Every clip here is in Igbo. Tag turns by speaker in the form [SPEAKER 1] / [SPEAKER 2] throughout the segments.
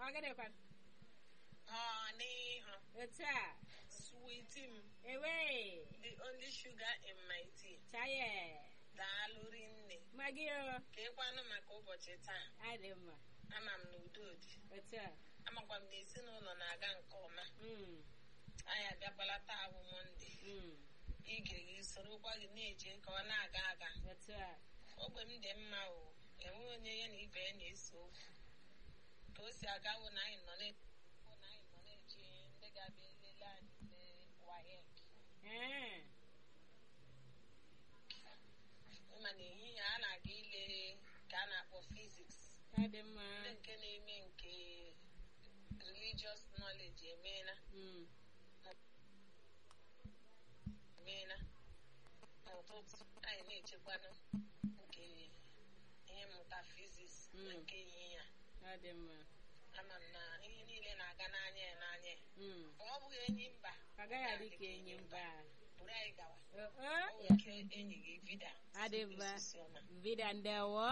[SPEAKER 1] ọ gịnịkwa
[SPEAKER 2] Honey,
[SPEAKER 1] otu a
[SPEAKER 2] sweetie m,
[SPEAKER 1] ewe
[SPEAKER 2] the only sugar in my tea.
[SPEAKER 1] chaye
[SPEAKER 2] Daalụ rinne.
[SPEAKER 1] magi o
[SPEAKER 2] Ka ịkwanụ maka ụbọchị taa.
[SPEAKER 1] adị mma
[SPEAKER 2] Ama m na udo dị.
[SPEAKER 1] otu a
[SPEAKER 2] Amakwa m na ezinụlọ na-aga nke ọma.
[SPEAKER 1] Mm,
[SPEAKER 2] Anyị abịakwala taa bụ Mọnde.
[SPEAKER 1] mm,
[SPEAKER 2] Ige gị sorokwa gị na-eje ka ọ na-aga aga.
[SPEAKER 1] otu a
[SPEAKER 2] Ogbe m dị mma o. Enweghị onye ya na ibe ya na-ese okwu. Ka o si aga wụ na anyị nọ na wụ na anyị nọ na-eje ndị ga-abịa elele anyị ndị WAEC.
[SPEAKER 1] ee
[SPEAKER 2] Ịma na ehihie a na-aga ile ka a na-akpọ fiziks.
[SPEAKER 1] adị mma
[SPEAKER 2] ndị nke na-eme nke religious knowledge emeela
[SPEAKER 1] Mm,
[SPEAKER 2] emeela n'ụtụtụ anyị na-echekwanụ nke ihe mmụta fiziks na
[SPEAKER 1] Mm.
[SPEAKER 2] nke ehihie a
[SPEAKER 1] adị mma
[SPEAKER 2] ama m na ihe niile na-aga n'anya ya n'anya ya
[SPEAKER 1] Mm,
[SPEAKER 2] ma ọ bụghị enyi mba
[SPEAKER 1] agaghị adị ka enyi mba
[SPEAKER 2] buru anyị gawa
[SPEAKER 1] o o,
[SPEAKER 2] o nwere ike enyi gị vida
[SPEAKER 1] Adị mma.
[SPEAKER 2] osisi ọma.
[SPEAKER 1] vida ndewo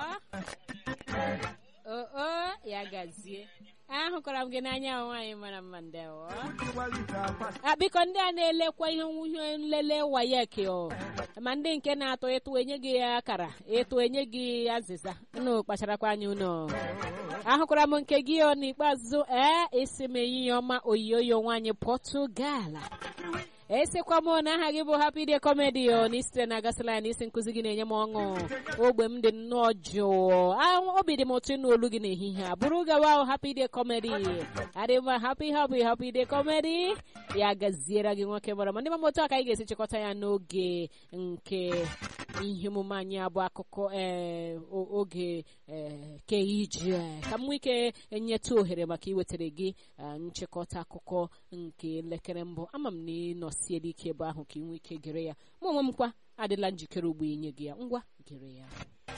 [SPEAKER 1] o o ya gazie ahụkwara m gị n'anya nwaanyị mara mma ndewo a biko ndị a na-elekwa ihe nwuhe nlele wayek o ma ndị nke na-atụ ịtụ enye gị akara ịtụ enye gị azịza unu kpacharakwa anya unu ahụkwara m nke gị o n'ikpeazụ ee isi m ehihie ọma oyiyoyo nwaanyị pọtụgal esikwa m na aha gị bụ happy day comedy o na isitere na gasịla ya na isi nkụzi gị na-enye m ọṅụ ogbe m dị nnọọ jụụ Ah, obi dị m ụtọ ịnụ olu gị n'ehihie a bụrụ gawa o happy day comedy adị mma happy happy happy day comedy ya gaziere gị nwoke mara ma ndị mama otu a ka anyị ga-esi chịkọta ya n'oge nke ihe omume anyị abụ akụkọ ee o- oge ee ke ije ka m nwee ike nyetụ ohere maka iwetara gị ah, nchịkọta akụkọ nke elekere mbụ ama m na ị nọsiela ike ebe ahụ ka ị nwee ike gere ya mụ onwe m kwa adịla njikere ugbo inye gị ya ngwa gere ya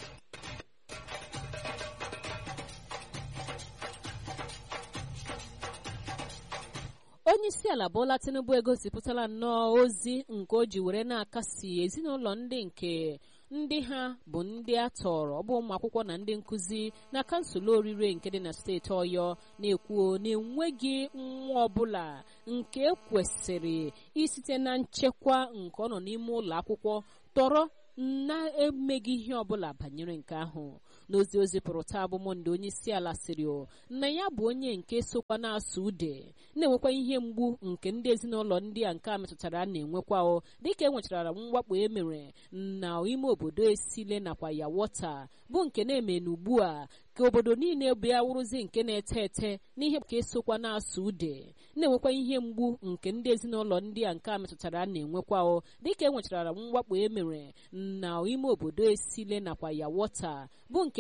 [SPEAKER 1] onye isi ala Bola Tinubu egosipụtala nnọọ ozi nke o ji were na-akasi ezinụlọ ndị nke ndị ha bụ ndị a tọrọ ọ bụ ụmụ akwụkwọ na ndị nkụzi na kansụl orire nke dị na steeti ọyọ na-ekwuo na-enweghị nwa ọbụla nke kwesịrị isite na nchekwa nke ọ nọ n'ime ụlọ akwụkwọ tọrọ na-emeghị ihe ọbụla banyere nke ahụ n'ozi ozi pụrụ taa bụ monde onye isi ala sịrị o na ya bụ onye nke sokwa na-asụ ude na-enwekwa ihe mgbu nke ndị ezinụlọ ndị a nke a metụtara na-enwekwa o dịka e nwechara mwakpo e mere na ime obodo esile nakwa ya wọta bụ nke na-eme n'ugbu a ka obodo niile bịa wụrụzi nke na-ete ete n'ihe ka esokwa na-asụ ude na-enwekwa ihe mgbu nke ndị ezinụlọ ndị a nke a metụtara na-enwekwa o dịka e nwechara mwakpo e mere na ime obodo esile nakwa ya wọta bụ nke